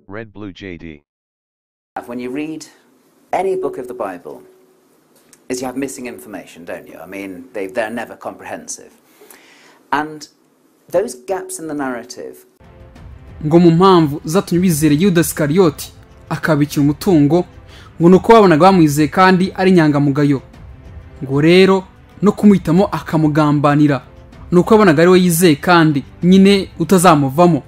Red Blue JD. When you read any book of the Bible, is you have missing information, don't you? I mean, they, they're never comprehensive. And those gaps in the narrative ngo mu mpamvu zatumye bizera yuda sikariyoti akabikira umutungo ngo ni uko babonaga bamwizeye kandi ari inyangamugayo ngo rero no kumwitamo akamugambanira ni uko yabonaga ari we yizeye kandi nyine utazamuvamo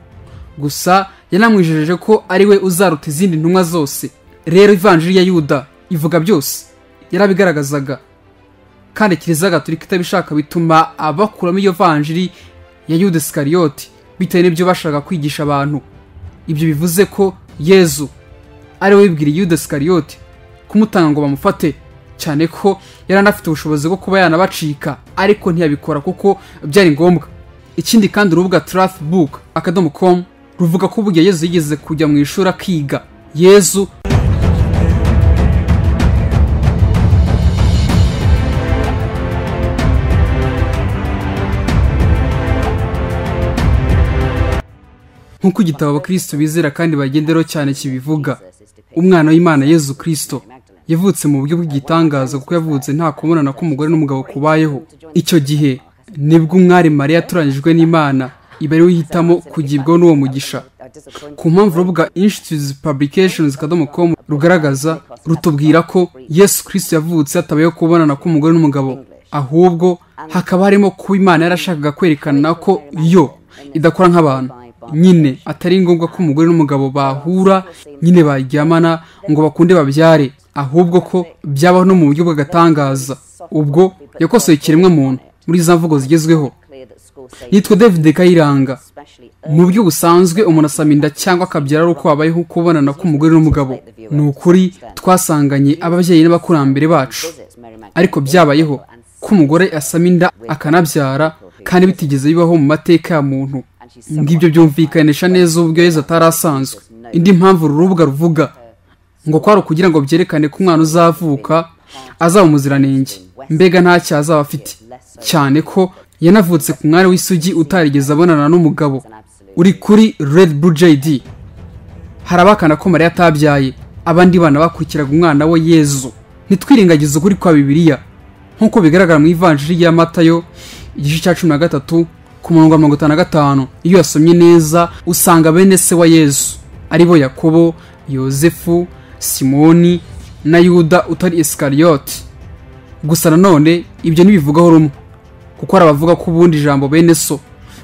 gusa yanamwijejeje ko ari we uzaruta izindi ntumwa zose rero ivanjiri ya yuda ivuga byose yarabigaragazaga kandi kiliziya gatolika itabishaka bituma abakuramo iyo vanjiri ya yuda sikariyoti bitewe n'ibyo bashaka kwigisha abantu ibyo bivuze ko yezu ari we wibwiriye yuda sikariyoti kumutanga ngo bamufate cyane ko yari anafite ubushobozi bwo kuba yanabacika ariko ntiyabikora kuko byari ngombwa ikindi kandi urubuga tarafu buke akadomo komu ruvuga ko uburyo yezu yigeze kujya mu ishuri akiga yezu nk'uko igitabo abakristo bizera kandi bagenderaho cyane kibivuga umwana w'imana yezu kirisito yavutse mu buryo bw'igitangaza kuko yavutse nta kubonana k'umugore n'umugabo kubayeho icyo gihe nibwo umwari mariya yatoranyijwe n'imana iba ari uhitamo kugibwaho n'uwo mugisha ku mpamvu rubuga inshuti publications akadomo komu rugaragaza rutubwira ko yesu kirisito yavutse hatabayeho kubonana k'umugore n'umugabo ahubwo hakaba harimo kuba imana yarashakaga kwerekana ko yo idakora nk'abantu nyine atari ngombwa ko umugore n'umugabo bahura nyine baryamana ngo bakunde babyare ahubwo ko byabaho no mu buryo bw'agatangaza ubwo yakosoye ikiremwa muntu muri za mvugo zigezweho yitwa david kayiranga mu buryo busanzwe umuntu asama inda cyangwa akabyara ari uko habayeho kubonana k'umugore n'umugabo ni ukuri twasanganye ababyeyi n'abakurambere bacu ariko byabayeho ko umugore asama inda akanabyara kandi bitigeze bibaho mu mateka ya muntu ngibyo byumvikanisha neza uburyo yezu atari asanzwe indi mpamvu uru rubuga ruvuga ngo kwari ukugira ngo byerekane ko umwana uzavuka azaba umuziranenge mbega ntacyo azaba afite cyane ko yanavutse ku mwari w'isugi utarigeze abonana n'umugabo uri kuri red blue jd hari abakana ko mariya atabyaye abandi bana bakurikiraga umwana we yezu ntitwirengagize ukuri kwa bibiliya nk'uko bigaragara mu ivanjiri ya matayo igice cya cumi na gatatu ku murongo wa mirongo itanu na gatanu iyo yasomye neza usanga bene se wa yesu aribo yakobo yosefu simoni na yuda utari esikariyoti gusa nanone ibyo ntibivugaho rumwe kuko hari abavuga ko ubundi ijambo bene so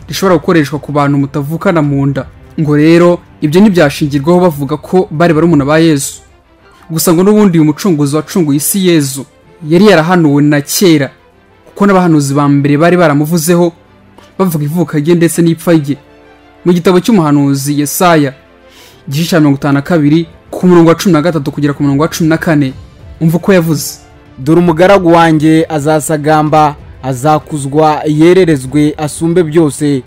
rishobora gukoreshwa ku bantu mutavukana mu nda ngo rero ibyo ntibyashingirwaho bavuga ko bari barumuna ba yesu gusa ngo n'ubundi uyu mucunguzi wacunguye isi yezu yari yarahanuwe na kera kuko n'abahanuzi ba mbere bari baramuvuzeho bavuga ivuka rye ndetse n'ipfa rye mu gitabo cy'umuhanuzi yesaya igice cya mirongo itanu na kabiri ku murongo wa cumi na gatatu kugera ku murongo wa cumi na kane umva uko yavuze dore umugaragu wanjye azasagamba azakuzwa yererezwe asumbe byose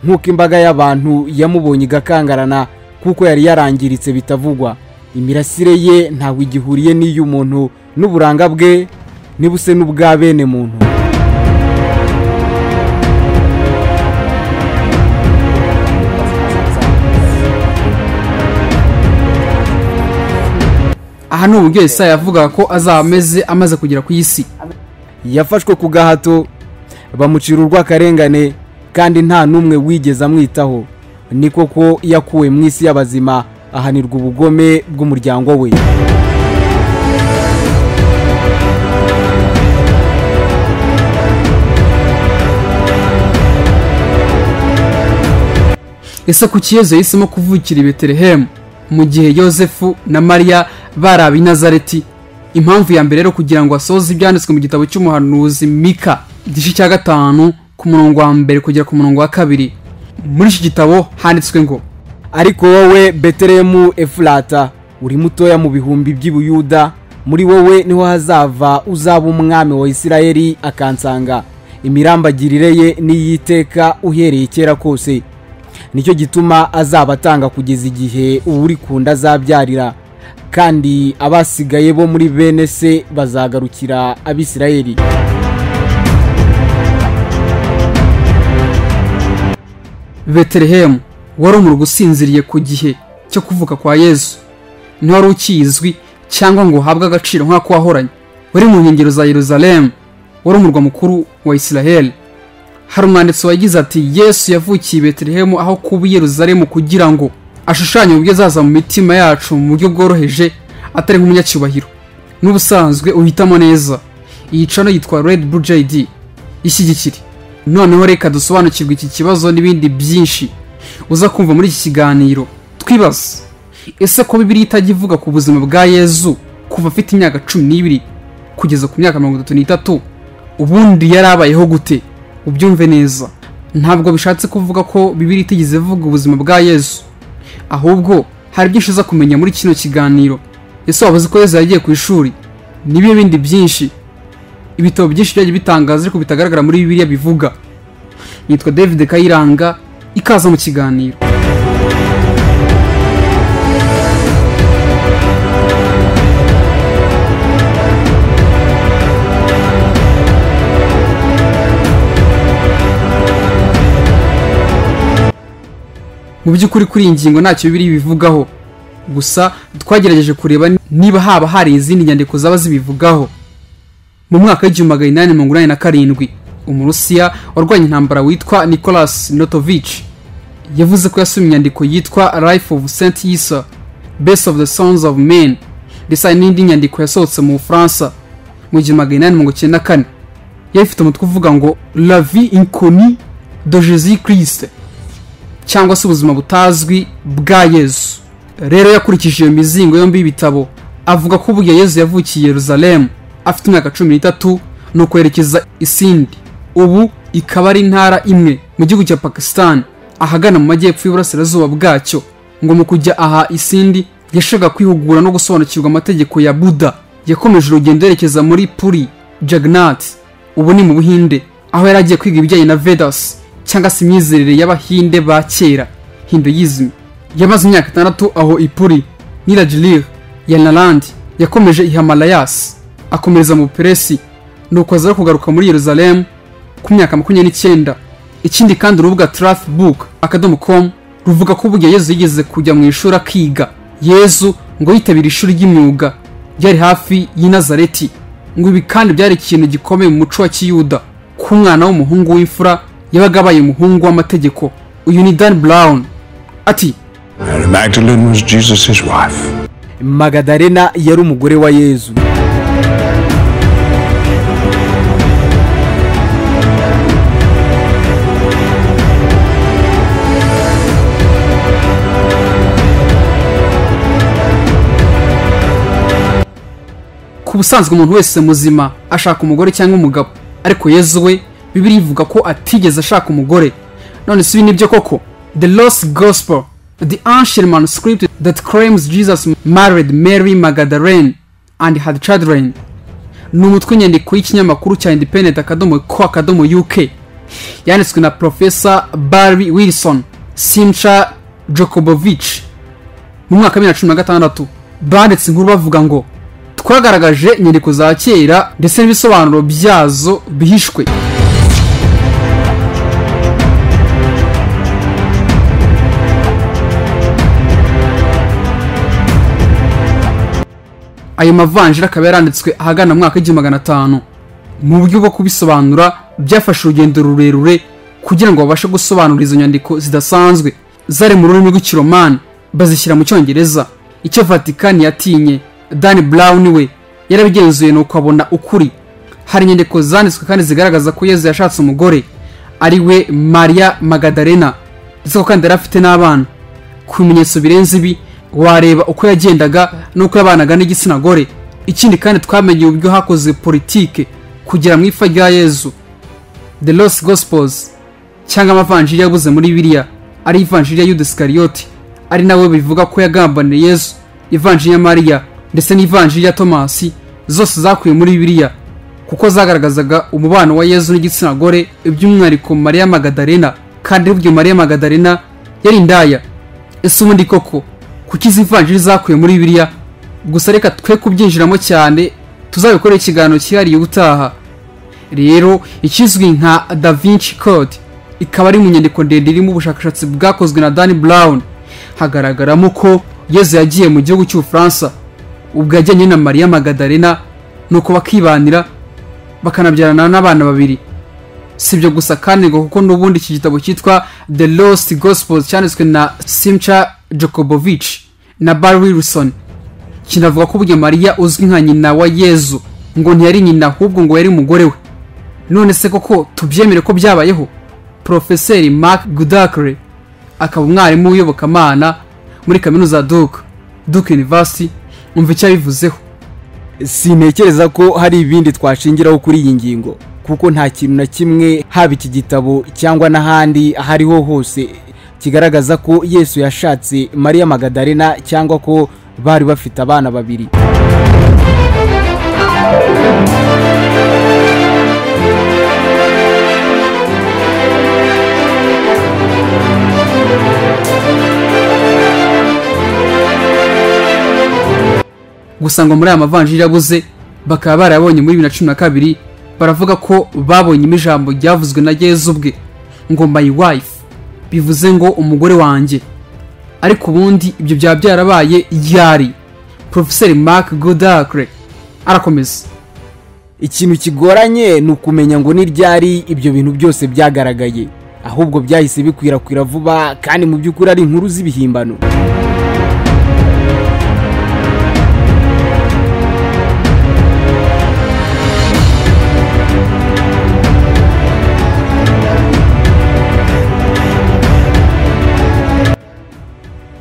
nk'uko imbaga y'abantu yamubonye igakangarana kuko yari yarangiritse bitavugwa imirasire ye ntawe igihuriye n'iy'umuntu n'uburanga bwe nibuse n'ubwa bene muntu aha ni uburyo yesaya yavugaga ko azaba ameze amaze kugera ku isi yafashwe ku gahato bamucira urw'akarengane kandi nta n'umwe wigeze amwitaho ni koko yakuwe mu isi y'abazima ahanirwa ubugome bw'umuryango we ese kuki yezu yahisemo kuvukira i betelehemu mu gihe yosefu na mariya bari ab'i nazareti impamvu ya mbere rero kugira ngo asohoze ibyanditswe mu gitabo cy'umuhanuzi mika igice cya gatanu ku murongo wa mbere kugera ku murongo wa kabiri muri iki gitabo handitswe ngo ariko wowe betelehemu efurata uri mutoya mu bihumbi by'ibuyuda muri wowe niho hazava uzaba umwami wa isirayeli akansanga imirambagirire ye n'iyiteka uhereye kera kose nicyo gituma azaba atanga kugeza igihe uri ku nda azabyarira kandi abasigaye bo muri bene se bazagarukira abisirayeli betelehemu wari umurwa usinziriye ku gihe cyo kuvuka kwa yesu ntiwari ukizwi cyangwa ngo uhabwe agaciro nk'ako wahoranye wari mu nkengero za yeruzalemu wari umurwa mukuru wa isiraheli hari umwanditsi wagize ati yesu yavukiye i betelehemu aho kuba i yeruzalemu kugira ngo ashushanye uburyo azaza mu mitima yacu mu buryo bworoheje atari nk'umunyacyubahiro n'ubusanzwe uhitamo neza iyi cano yitwa red blue jd ishyigikire noneho reka dusobanukirwe iki kibazo n'ibindi byinshi uza kumva muri iki kiganiro twibaza ese ko bibiri itajya ivuga ku buzima bwa yezu kuva afite imyaka cumi n'ibiri kugeza ku myaka mirongo itatu n'itatu ubundi yari abayeho gute ubyumve neza ntabwo bishatse kuvuga ko bibiri itigeze ivuga ubuzima bwa yezu ahubwo hari byinshi uza kumenya muri kino kiganiro ese waba uzi ko yezu yagiye ku ishuri nibyo bindi byinshi ibitabo byinshi byagiye bitangaza ariko bitagaragara muri bibiliya bivuga yitwa david kayiranga ikaza mu kiganiro mu by'ukuri kuri iyi ngingo ntacyo bibiri bivugaho gusa twagerageje kureba niba haba hari izindi nyandiko zaba zibivugaho mu mwaka w'igihumbi magana inani mirongo inani na karindwi umurusiya warwanya intambara witwa nicolas notovich yavuze ko yasomye inyandiko yitwa life of st isa best of the sons of men ndetse hari n'indi nyandiko yasohotse mu bufaransa mu gihumbi magana inani mirongo icyenda na kane yari ifite umutwe uvuga ngo la vie inconnue de jesus christ cyangwa se ubuzima butazwi bwa yezu rero yakurikije iyo mizingo yombi y'ibitabo avuga ko ubwo yezu yavukiye yeruzalemu afite imyaka cumi n'itatu ni ukwerekeza isindi ubu ikaba ari intara imwe mu gihugu cya pakisitani ahagana mu majyepfo y'iburasirazuba bwacyo ngo mu kujya aha isindi yashaka kwihugura no gusobanukirwa amategeko ya buda yakomeje urugendo yerekeza muri puri jaganat ubu ni mu buhinde aho yari agiye kwiga ibijyanye na vedasi cyangwa se imyizerere y'abahinde ba kera hinduism yamaze imyaka itandatu aho ipuri nirajilire ya narandi yakomeje ihamalayas akomereza mu buperesi nuko aza kugaruka muri yeruzalemu ku myaka makumyabiri n'icyenda ikindi kandi urubuga tarafu buku akadomo komu ruvuga ko uburyo yezu yigeze kujya mu ishuri akiga yezu ngo yitabire ishuri ry'imyuga ryari hafi y'i nazareti ngo ibi kandi byari ikintu gikomeye mu muco wa kiyuda ku mwana w'umuhungu w'imfura yabaga abaye umuhungu w'amategeko uyu ni dan brown ati Mary Magdalene was Jesus' wife. magadarena yari umugore wa yezu ku busanzwe umuntu wese muzima ashaka umugore cyangwa umugabo ariko yezu we bibiri ivuga ko atigeze ashaka umugore none si ibi nibyo koko the lost gospel the ancient manuscript that claims jesus married mary magdalene and had children ni umutwe w'inyandiko y'ikinyamakuru cya independent akadomo ko akadomo uk yanditswe na profesa barry wilson simcha jokobovich mu mwaka wa bibiri na cumi na gatandatu banditse inkuru bavuga ngo twagaragaje inyandiko za kera ndetse n'ibisobanuro byazo bihishwe ayo mavanjiri akaba yaranditswe ahagana mu mwaka w'igihumbi magana atanu mu buryo bwo kubisobanura byafashe urugendo rurerure kugira ngo babashe gusobanura izo nyandiko zidasanzwe zari mu rurimi rw'ikiromani bazishyira mu cyongereza icyo vatikani yatinye dan brown we yarabigenzuye nuko abona ukuri hari inyandiko zanditswe kandi zigaragaza ko yezu yashatse umugore ari we maria magadarena ndetse ko kandi yari afite n'abana ku bimenyetso birenze ibi wareba uko yagendaga n'uko yabanaga n'igitsina gore ikindi kandi twamenye uburyo hakoze politike kugera mu ifa rya yezu the lost gospels cyangwa amavanjiri yabuze muri biriya ari ivanjiri ya yudisikarioti ari nawe bivuga ko yagambaniye yezu ivanjiri ya mariya ndetse n'ivanjiri ya tomasi zose zakuye muri biriya kuko zagaragazaga umubano wa yezu n'igitsina gore by'umwihariko mariya magadarena kandi aribyo mariya magadarena yari indaya ese ubundi koko kuki izi vanjiri zakuye muri biriya gusa reka twe kubyinjiramo cyane tuzabikorera ikiganiro cyihariye ubutaha rero ikizwi nka da vinci code ikaba ari mu nyandiko ndende irimo ubushakashatsi bwakozwe na dan brown hagaragaramo ko yezu yagiye mu gihugu cy'ubufaransa ubwo yajyanye na mariya magadarena nuko bakibanira bakanabyarana n'abana babiri si ibyo gusa kandi ngo kuko n'ubundi iki gitabo cyitwa the lost gospels cyanditswe na simcha jokobovich na bar wilson kinavuga ko burya mariya uzwi nka nyina wa yezu ngo ntiyari nyina ahubwo ngo yari umugore we none se koko tubyemere ko byabayeho porofeseri mark gudakre akaba umwarimu w'iyobokamana muri kaminuza ya duke duke university umva icyo abivuzeho sintekereza ko hari ibindi twashingiraho kuri iyi ngingo kuko nta kintu na kimwe haba iki gitabo cyangwa n'ahandi aho ariho hose kigaragaza ko yesu yashatse mariya magadarena cyangwa ko bari bafite abana babiri gusa ngo muri aya mavanjiri yabuze bakaba barayabonye muri bibiri na cumi na kabiri baravuga ko babonyemo ijambo ryavuzwe na yezu ubwe ngo my wife bivuze ngo umugore wanjye ariko ubundi ibyo byaba byarabaye ryari porofeseri mark godakre arakomeza ikintu kigoranye ni ukumenya ngo n'iryari ibyo bintu byose byagaragaye ahubwo byahise bikwirakwira vuba kandi mu by'ukuri ari inkuru z'ibihimbano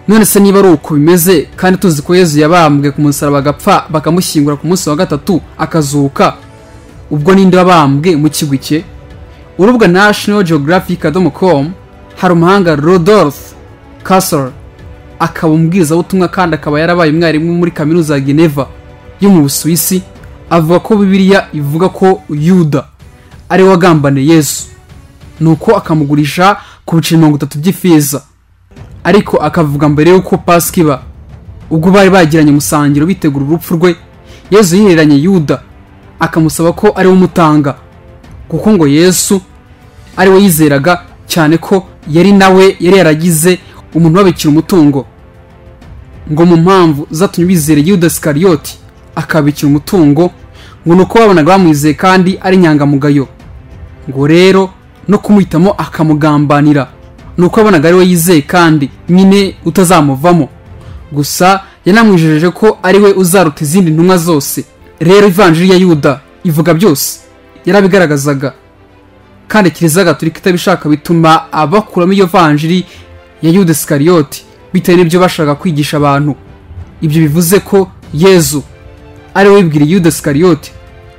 none se niba ari uko bimeze kandi tuzi ko yezu yabambwe ku musaraba agapfa bakamushyingura ku munsi wa gatatu akazuka ubwo ninde wabambwe mu kigwi cye urubuga national geographic com hari umuhanga rodolphe castle akaba umbwirizabutumwa kandi akaba yarabaye umwarimu muri kaminuza ya geneva yo mu busuwisi avuga ko bibiliya ivuga ko yuda ari we wagambane yesu nuko akamugurisha ku biceri mirongo itatu by'ifeza ariko akavuga mbere y'uko pasika iba ubwo bari bagiranye umusangiro bitegura urupfu rwe yezu yihereranye yuda akamusaba ko ari we umutanga kuko ngo yesu ari we yizeraga cyane ko yari nawe yari yaragize umuntu wabikira umutungo ngo mu mpamvu zatumye bizera yuda sikariyoti akabikira umutungo ngo ni uko babonaga bamwizeye kandi ari inyangamugayo ngo rero no kumwitamo akamugambanira ni uko yabonaga ari we yizeye kandi nyine utazamuvamo gusa yanamwijejeje ko ari we uzaruta izindi ntumwa zose rero ivanjiri ya yuda ivuga byose yarabigaragazaga kandi kiliziya gatolika itabishaka bituma abakuramo iyo vanjiri ya yuda sikariyoti bitewe n'ibyo bashaka kwigisha abantu ibyo bivuze ko yezu ari we wibwiriye yuda sikariyoti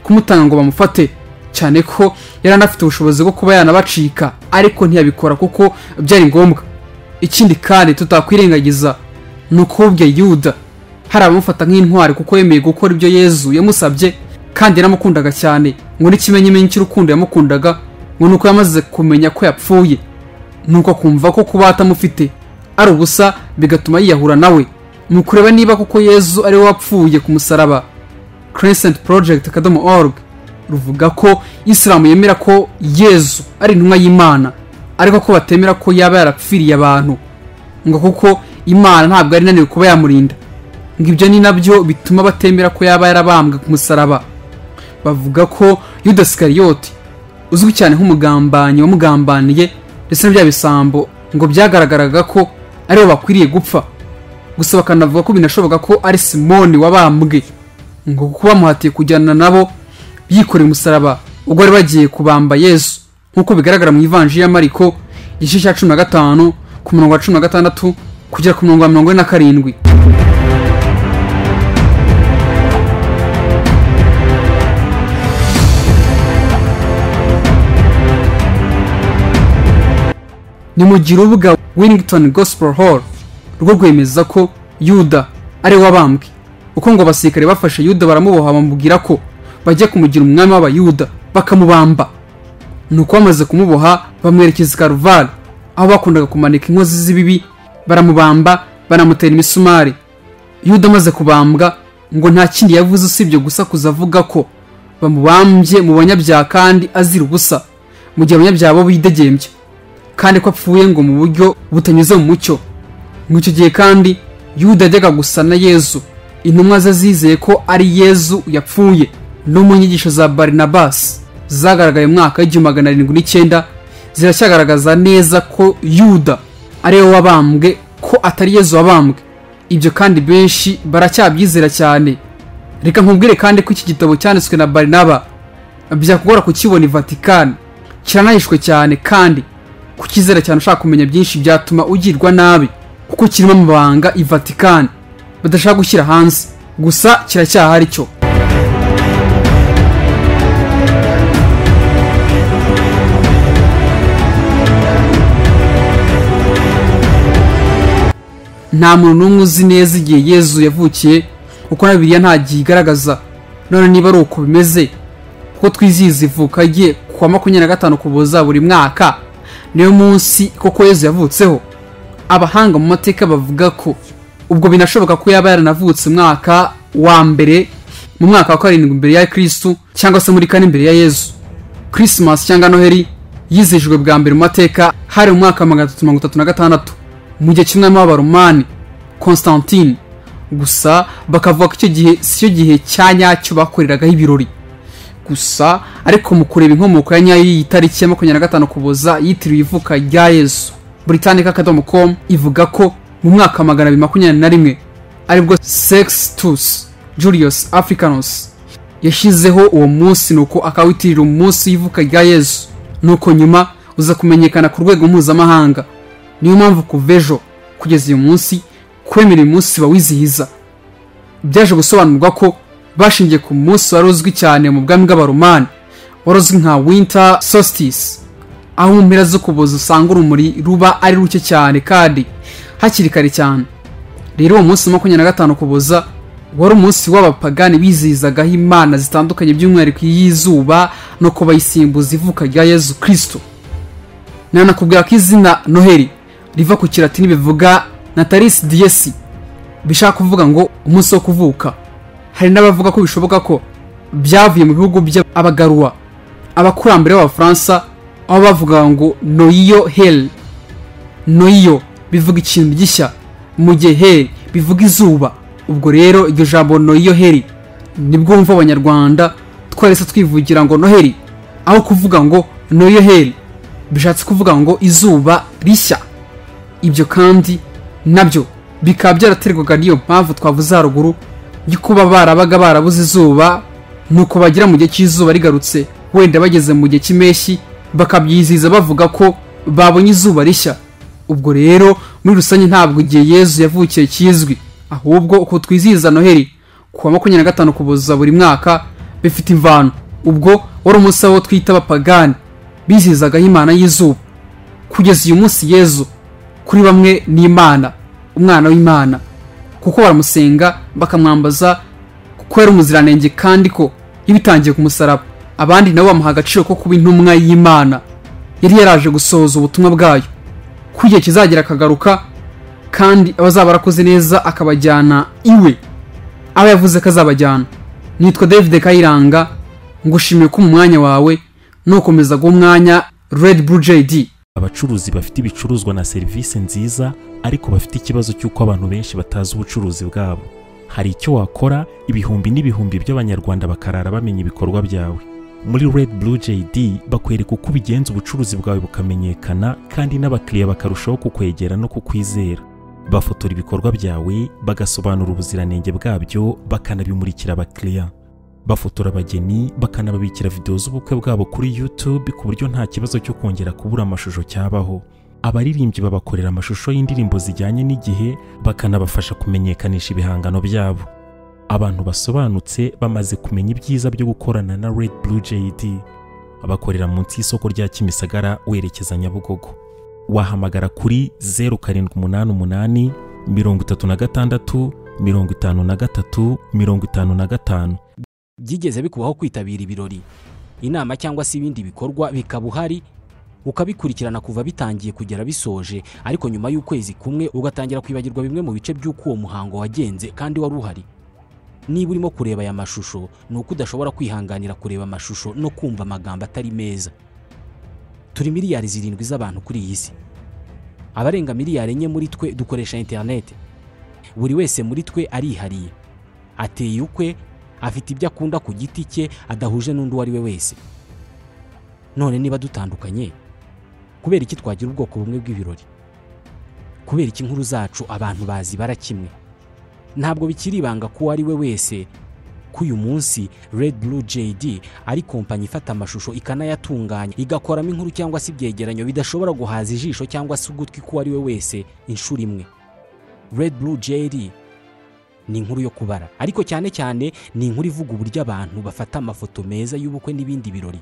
kumutanga ngo bamufate cyane ko yari anafite ubushobozi bwo kuba yanabacika ariko ntiyabikora kuko byari ngombwa ikindi kandi tutakwirengagiza ni uko burya yuda hari abamufata nk'intwari kuko yemeye gukora ibyo yezu yamusabye kandi yaramukundaga cyane ngo n'ikimenyimenyi cy'urukundo yamukundaga ngo ni uko yamaze kumenya ko yapfuye nuko akumva ko kuba atamufite ari ubusa bigatuma yiyahura nawe ni ukureba niba koko yezu ari we wapfuye ku musaraba crescent project akadomo org ruvuga ko isilamu yemera ko yezu ari intumwa y'imana ariko ko batemera ko yaba yarapfiriye abantu ngo kuko imana ntabwo yari inaniwe kuba yamurinda ngo ibyo ni nabyo bituma batemera ko yaba yarabambwe ku musaraba bavuga ko yuda sikariyoti uzwi cyane nk'umugambanyi wamugambaniye ndetse na bya bisambo ngo byagaragaraga ko aribo bakwiriye gupfa gusa bakanavuga ko binashoboka ko ari simoni wabambwe ngo kuko bamuhatiye kujyana nabo yikoreye umusaraba ubwo bari bagiye kubamba yesu nk'uko bigaragara mu ivanjiri ya mariko igice cya cumi na gatanu ku murongo wa cumi na gatandatu kugera ku murongo wa mirongo ine na karindwi ni mu gihe urubuga winington gospel hall rwo rwemeza ko yuda ari we wabambwe uko ngo abasirikare bafashe yuda baramuboha bamubwira ko bajya kumugira umwami w'abayuda bakamubamba nuko bamaze kumuboha bamwerekeza i karuvali aho bakundaga kumanika inkozi z'ibibi baramubamba banamutera imisumari yuda amaze kubambwa ngo nta kindi yavuze usibye gusa kuza avuga ko bamubambye mu banyabyaha kandi azira ubusa mu gihe abanyabyaha bo bidegembya kandi ko apfuye ngo mu buryo butanyuze mu mucyo mu icyo gihe kandi yuda yajyaga gusa na yezu intumwa ze zizeye ko ari yezu yapfuye no mu nyigisho za barinabasi zagaragaye mu mwaka w'igihumbi magana arindwi n'icyenda ziracyagaragaza neza ko yuda ari we wabambwe ko atari yezu wabambwe ibyo kandi benshi baracyabyizera cyane reka nkubwire kandi ko iki gitabo cyanditswe na barinaba byakugora kukibona i vatikani kiranahishwe cyane kandi kukizera cyane ushaka kumenya byinshi byatuma ugirwa nabi kuko kirimo amabanga i vatikani badashaka gushyira hanze gusa kiracyahari cyo nta muntu n'umwe uzi neza igihe yezu yavukiye kuko na bibiliya nta gihe igaragaza none niba ari uko bimeze kuko twizihiza ivuka rye ku wa makumyabiri na gatanu kuboza buri mwaka niyo munsi koko yezu yavutseho abahanga mu mateka bavuga ko ubwo binashoboka ko yaba yaranavutse umwaka wa mbere mu mwaka wa karindwi mbere ya kirisitu cyangwa se muri kane mbere ya yezu kirisimasi cyangwa noheri yizihijwe bwa mbere mu mateka hari mu mwaka wa magana atatu mirongo itatu na gatandatu mu gihe cy'umwami w'abaromani constantine gusa bakavuga ko icyo gihe si cyo gihe cya nyacyo bakoreragaho ibirori gusa ariko mu kureba inkomoko ya nyayo y'iyi tariki ya makumyabiri na gatanu kuboza yitiriwe ivuka rya yezu britannica akadomo com ivuga ko mu mwaka wa magana abiri makumyabiri na rimwe aribwo sextus julius africanus yashyizeho uwo munsi nuko akawitirira umunsi w'ivuka rya yezu nuko nyuma uza kumenyekana ku rwego mpuzamahanga niyo mpamvu kuva ejo kugeza uyu munsi kwemera uyu munsi bawizihiza byaje gusobanurwa ko bashingiye ku munsi wari uzwi cyane mu bwami bw'abaromani wari uzwi nka winter solstice aho mu mpera zo kuboza usanga urumuri ruba ari ruke cyane kandi hakiri kare cyane rero uwo munsi wa makumyabiri na gatanu kuboza wari umunsi w'abapagani bizihizagaho imana zitandukanye by'umwihariko iy'izuba no ku bayisimbuza ivuka rya yezu kirisito nanakubwira ko izina noheli riva ku kiratini bivuga natalisi diyesi bishaka kuvuga ngo umunsi wo kuvuka hari n'abavuga ko bishoboka ko byavuye mu bihugu by'abagaruwa abakurambere b'abafaransa aho bavugaga ngo noyiyo heli noyiyo bivuga ikintu gishya mu gihe heli bivuga izuba ubwo rero iryo jambo noyiyo heli nibwo wumva abanyarwanda twarese twivugira ngo noheli aho kuvuga ngo noyiyo heli bishatse kuvuga ngo izuba rishya ibyo kandi nabyo bikaba byaraterwaga n'iyo mpamvu twavuze haruguru yo kuba barabaga barabuze izuba nuko bagera mu gihe cy'izuba rigarutse wenda bageze mu gihe cy'impeshyi bakabyizihiza bavuga ko babonye izuba rishya ubwo rero muri rusange ntabwo igihe yezu yavukiye kizwi ahubwo uko twizihiza noheli ku wa makumyabiri na gatanu kuboza buri mwaka bifite imvano ubwo wari umunsi wo twita abapagani bizihizagaho imana y'izuba kugeza uyu munsi yezu kuri bamwe ni imana umwana w'imana kuko baramusenga bakamwambaza kuko yari umuziranenge kandi ko yibitangiye ku musaraba abandi nabo bamuha agaciro ko kuba intumwa y'imana yari yaraje gusohoza ubutumwa bwayo ko igihe kizagera akagaruka kandi abazaba barakoze neza akabajyana iwe aba yavuze ko azabajyana nitwa david kayiranga ngushimiye ko mu mwanya wawe nukomeza guha umwanya red blue jd abacuruzi bafite ibicuruzwa na serivisi nziza ariko bafite ikibazo cy'uko abantu benshi batazi ubucuruzi bwabo hari icyo wakora ibihumbi n'ibihumbi by'abanyarwanda bakarara bamenya ibikorwa byawe muri red blue jd bakwereka uko ubigenza ubucuruzi bwawe bukamenyekana kandi n'abakiriya bakarushaho kukwegera no kukwizera bafotora ibikorwa byawe bagasobanura ubuziranenge bwabyo bakanabimurikira abakiriya bafotora abageni bakanababikira videwo z'ubukwe bwabo kuri YouTube ku buryo nta kibazo cyo kongera kubura amashusho cyabaho abaririmbyi babakorera amashusho y'indirimbo zijyanye n'igihe bakanabafasha kumenyekanisha ibihangano byabo abantu basobanutse bamaze kumenya ibyiza byo gukorana na Red Blue JD bakorera munsi y'isoko rya Kimisagara werekeza Nyabugogo wahamagara kuri 0788 36 53 55 byigeze bikubaho kwitabira ibirori inama cyangwa se ibindi bikorwa bikaba uhari ukabikurikirana kuva bitangiye kugera bisoje ariko nyuma y'ukwezi kumwe ugatangira kwibagirwa bimwe mu bice by'uko uwo muhango wagenze kandi wari uhari niba urimo kureba aya mashusho ni uko udashobora kwihanganira kureba amashusho no kumva amagambo atari meza turi miliyari zirindwi z'abantu kuri iyi si abarenga miliyari enye muri twe dukoresha interineti buri wese muri twe arihariye ateye ukwe afite ibyo akunda ku giti cye adahuje n'undi uwo ari we wese none niba dutandukanye kubera iki twagira ubwoko bumwe bw'ibirori kubera iki inkuru zacu abantu bazibara kimwe ntabwo bikiri ibanga ko uwo ari we wese ko uyu munsi Red Blue JD ari kompanyi ifata amashusho ikanayatunganya igakoramo inkuru cyangwa se ibyegeranyo bidashobora guhaza ijisho cyangwa se ugutwi k'uwo ari we wese inshuro imwe Red Blue JD ni inkuru yo kubara ariko cyane cyane ni inkuru ivuga uburyo abantu bafata amafoto meza y'ubukwe n'ibindi birori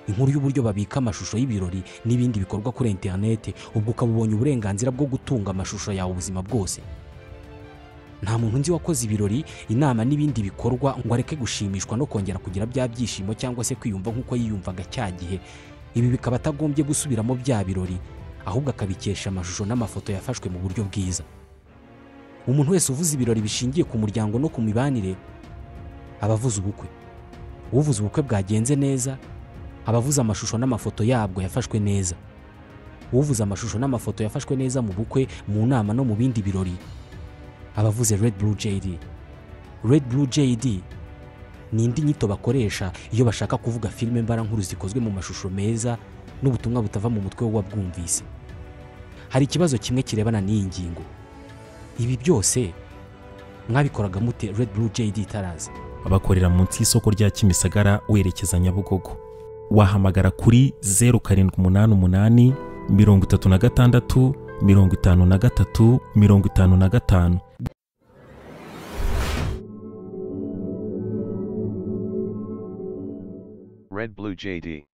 inkuru y'uburyo babika amashusho y'ibirori n'ibindi bikorwa kuri interineti ubwo ukaba ubonye uburenganzira bwo gutunga amashusho yawe ubuzima bwose nta muntu nzi wakoze ibirori inama n'ibindi bikorwa ngo areke gushimishwa no kongera kugira bya byishimo cyangwa se kwiyumva nk'uko yiyumvaga cya gihe ibi bikaba atagombye gusubiramo bya birori ahubwo akabikesha amashusho n'amafoto yafashwe mu buryo bwiza umuntu wese uvuze ibirori bishingiye ku muryango no ku mibanire aba avuze ubukwe uvuze ubukwe bwagenze neza aba avuze amashusho n'amafoto yabwo yafashwe neza uvuze amashusho n'amafoto yafashwe neza mu bukwe mu nama no mu bindi birori aba avuze Red Blue JD Red Blue JD ni indi nyito bakoresha iyo bashaka kuvuga filime mbarankuru zikozwe mu mashusho meza n'ubutumwa butava mu mutwe w'uwabwumvise hari ikibazo kimwe kirebana n'iyi ngingo ibi byose mwabikoraga mute Red Blue JD itaraza abakorera munsi y'isoko rya kimisagara werekeza nyabugogo wahamagara kuri zeru karindwi umunani umunani mirongo itatu na gatandatu mirongo itanu na gatatu mirongo itanu na gatanu Red Blue JD.